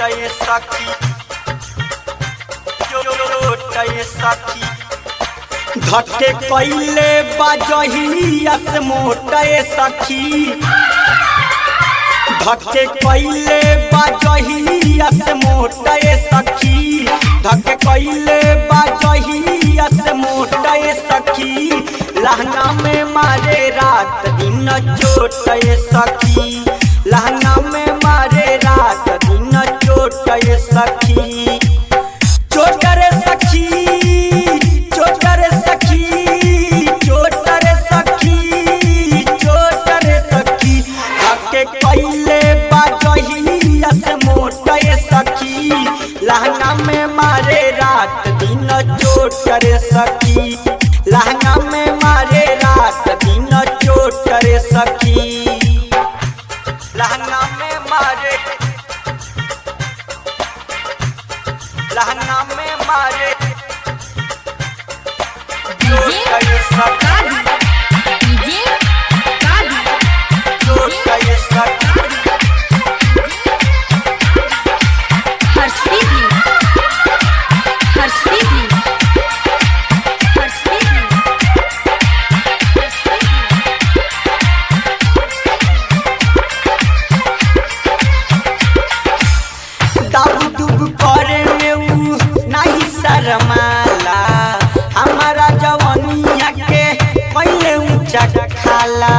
चोटय सखी चोटय सखी धके कैले बाजहिया से मोटय सखी धके कैले बाजहिया से मोटय सखी धके कैले बाजहिया से मोटय सखी लहंगा में मारे रात दिन चोटय सखी लहंगा में मारे रात दिन चोटय सखी चोटर सखी चोटर सखी चोटर सखी चोटर सखी धके कैले बाजहिया से मोटय सखी लहंगा में मारे रात दिन चोटर सखी लहंगा में मारे रात दिन चोटर सखी लहंगा में मारे लहंगा में मारे चोटर सखी डीजे कादी चोटर सखी हर्षिदी हर्षिदी हर्षिदी दाब दुब करे में ऊ नहीं शरमाला हमारा जवानिया के पहले ऊंचा खाला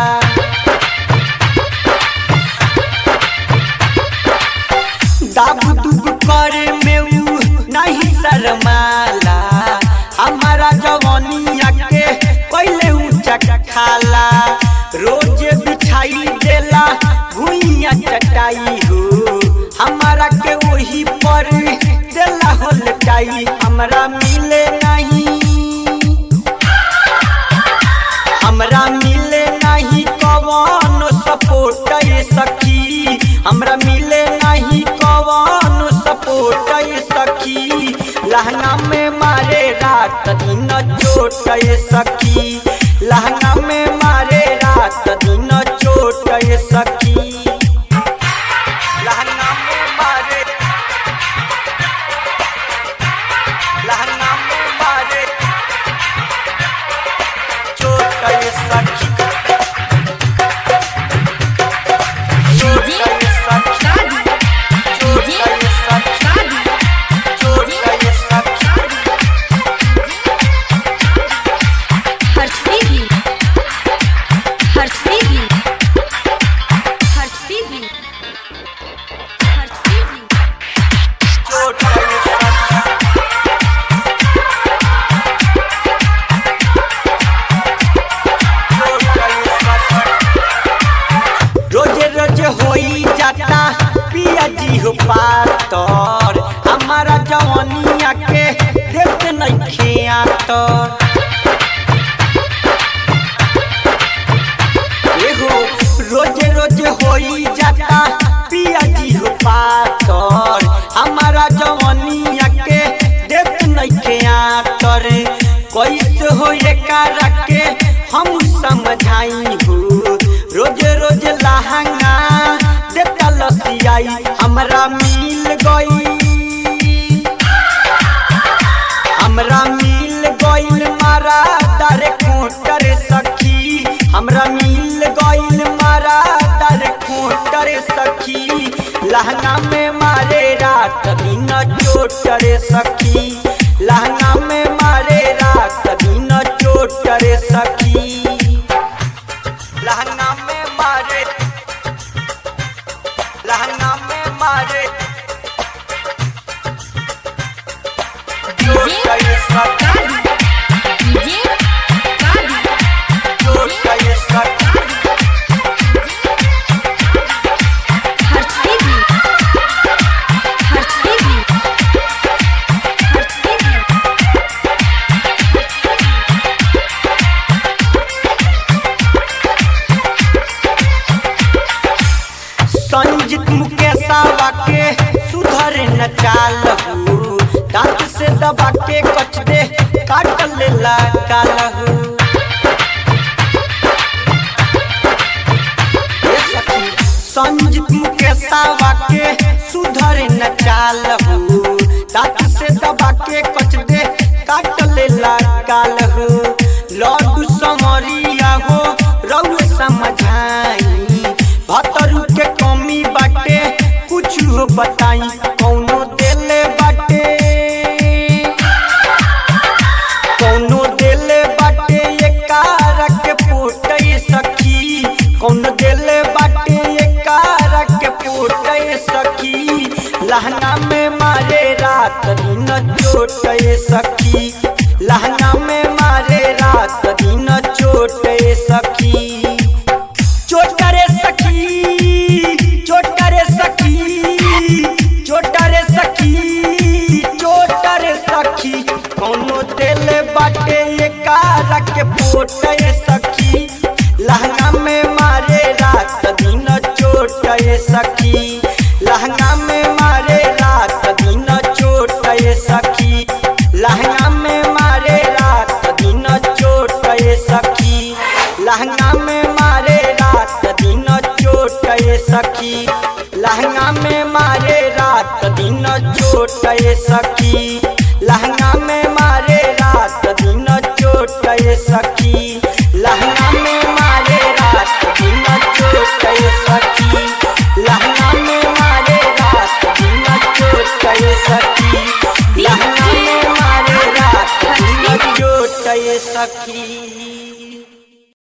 दाब दुब करे में ऊ नहीं शरमाला हमारा जवानिया के पहले ऊंचा खाला रोज बिछाई देला भुइया चटाई हो हमारा के वही पर देला हो लटाई हमरा मिले नहीं हमरा मिले नहीं कवन सपोर्ट सखी हमरा मिले नहीं कवन सपोर्ट सखी लहंगा में मारे रात दिन चोट सखी लहंगा में मारे रात दिन चोट सखी लहंगा में मारे लहंगा में मारे चोट सखी चोट सखी कादी चोट सखी कादी चोट सखी हर्षिदी हर्षिदी हर्षिदी हर्षिदी चोट सखी रोजे रोजे होई जाता पिया जी हो पातर हमारा जवानिया के देख नइखे आतर एहो रोजे रोजे होई जाता पिया जी हो पातर हमारा जवानिया के देख नइखे आतर कैसे हो एकरा के हम समझाई हो रोज रोज लहंगा देता लसियाई हमरा मिल गई हमरा मिल गइल मारा दर खोटर सखी हमरा मिल गइल मारा दर खोटर सखी लहंगा में मारे रात दिन चोटर सखी लहंगा में मारे रात दिन चोटर सखी लहंगा में मारे लहंगा में मारे चोटर सखी कादी डीजे कादी चोटर सखी हर्षिदी हर्षिदी हर्षिदी संजीत मुकेशावा के सुधर न चाल हूँ दांत से दबा के कच दे काट लेला काल हूँ संजीत मुकेशावा के सुधर न चाल हो दांत से दबा के कच दे काट ले गाल हो लड्डू समरिया हो रऊ समझाई भतरू के कमी बाटे कुछ हो बताई कौनो देले बाटे कौनो देले बाटे ये कार के पोटे सखी कौनो देले बाटे ये कार के पोटे सखी लहंगा में मारे रात दिन चोटे सखी लहंगा में मारे रात दिन चोटे सखी चोट करे सखी चोट करे सखी चोट करे सखी चोट करे सखी कौनो दिल बाटे ये कारा के पोटे सखी लहंगा में मारे रात दिन चोट सखी